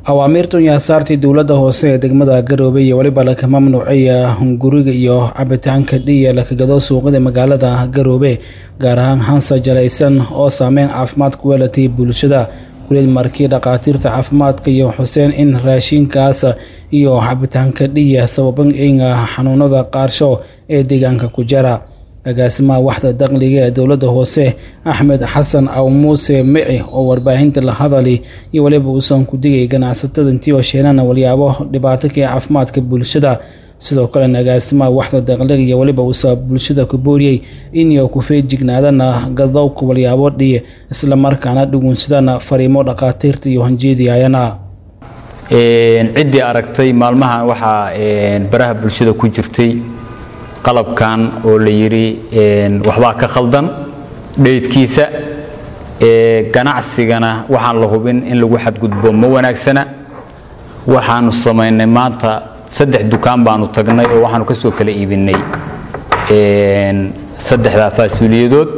awaamiirtan yaa saartay dowladda hoose ee degmada garowe iyo weliba laka mamnuucaya hunguriga iyo cabitaanka dhiya lakagado suuqyada magaalada garowe gaar ahaan hansa jalaysan oo saameyn caafimaad ku weelatay bulshada kulid markii dhakhaatiirta caafimaadka iyo xuseen in raashinkaas iyo cabitaanka dhiya sababan inga xanuunada qaarsho ee deegaanka ku jara agaasimaha waxda dakhliga ee dowladda hoose axmed xasan aw muuse mici oo warbaahinta la hadali iyo weliba uusan ku digay ganacsatada intii oo sheenana walyaabo dhibaato ka caafimaadka bulshada sidoo kalena agaasimaha waxda dakhliga iyo weliba uusa bulshada ku booriyey inay ku feejignaadana gadowka walyaabo dhiye islamarkaana dhugunsadana fariimo dhakhaatiirta iyo hanjeediayana ciddii aragtay maalmahan waxaa baraha bulshada ku jirtay qalabkan oo la yidhi waxbaa ka khaldan dheydkiisa ganacsigana waxaan la hubin in lagu xadgudbo ma wanaagsana waxaanu samaynay maanta saddex dukaan baanu tagnay oo waxaanu ka soo kala iibinay saddexdaa faasuuliyadood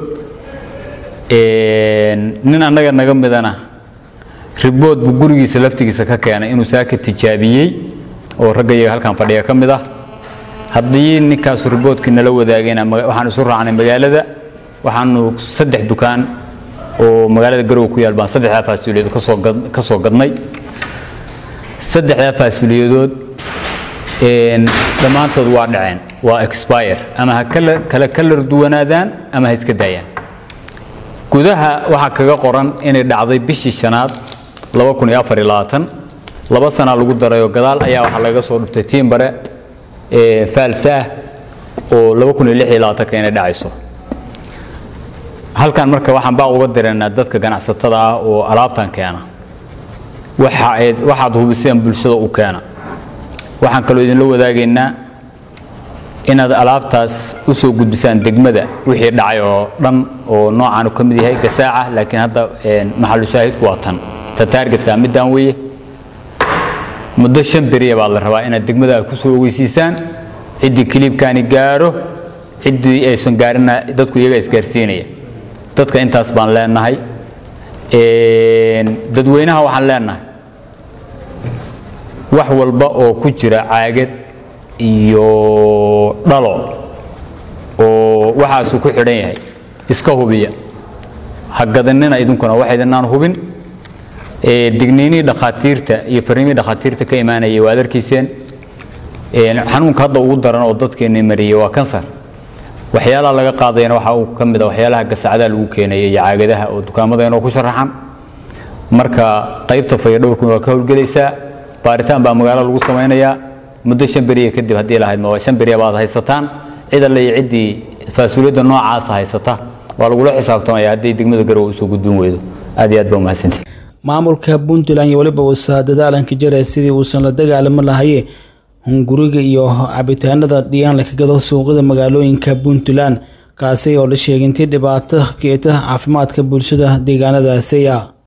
nin annaga naga midana ribood buu gurigiisa laftigiisa ka keenay inuu saa ka tijaabiyey oo ragga iyaga halkan fadhiga ka mid ah haddii ninkaasu riboodkii nala wadaagayna waxaan isu raacnay magaalada waxaanu saddex dukaan oo magaalada garowe ku yaal baan saddexdaa faasuuliyadood ka soo gadnay saddexdaa faasuuliyadood dhammaantood waa dhaceen waa expire ama ha kala kalar duwanaadaan ama ha iska daayaan gudaha waxaa kaga qoran inay dhacday bishii shanaad laba sanaa lagu darayoo gadaal ayaa waxaa laga soo dhuftay tiimbare faalsa ah oo inay dhacayso halkan marka waxaan baa uga diranaa dadka ganacsatada ah oo alaabtan keena waxaad hubiseen bulshada u keena waxaan kaloo idinla wadaagaynaa inaad alaabtaas u soo gudbisaan degmada wixii dhacay oo dhan oo noocaanu ka mid yahay gasaaca laakiin hadda maxalushaahidku waa tan ta taargetka middaan weeye muddo shan beriya baa la rabaa inaad degmada ku soo ogeysiisaan ciddii kiliibkaani gaaro ciddii aysan gaarina dadku iyaga isgaarsiinaya dadka intaas baan leenahay dadweynaha waxaan leenahay wax walba oo ku jira caagad iyo dhalo oo waxaasuu ku xidhan yahay iska hubiya ha gadanina idinkuna wax idinaan hubin digniinihii dhakhaatiirta iyo fariimihii dhakhaatiirta ka imaanayay waad arkayseen xanuunka hadda ugu daran oo dadkeenni mariyey waa kansar waxyaalaha laga qaadayana waxaa uu ka mid a waxyaalaha gasacadaha lagu keenaya iyo caagadaha oo dukaamadainoo ku sharaxan marka qaybta fayadhowrkuna waa ka howlgelaysaa baaritaan baa magaalo lagu samaynayaa muddo shan beriya kadib haddii lahayd ma shan beriya baad haysataan cid alle iyo ciddii faasuuliyadda noocaasa haysata waa lagula xisaabtamaya haddii degmada garowe usoo gudbin weydo aad iyo aad baa umahadsantii maamulka puntland iyo weliba uusa dadaalanka jara sidii uusan la dagaalamo lahaye hunguriga iyo cabitaanada dhiyaan lakagado suuqyada magaalooyinka puntland kaasi oo la sheegay intii dhibaato keeta caafimaadka bulshada deegaanadaasiya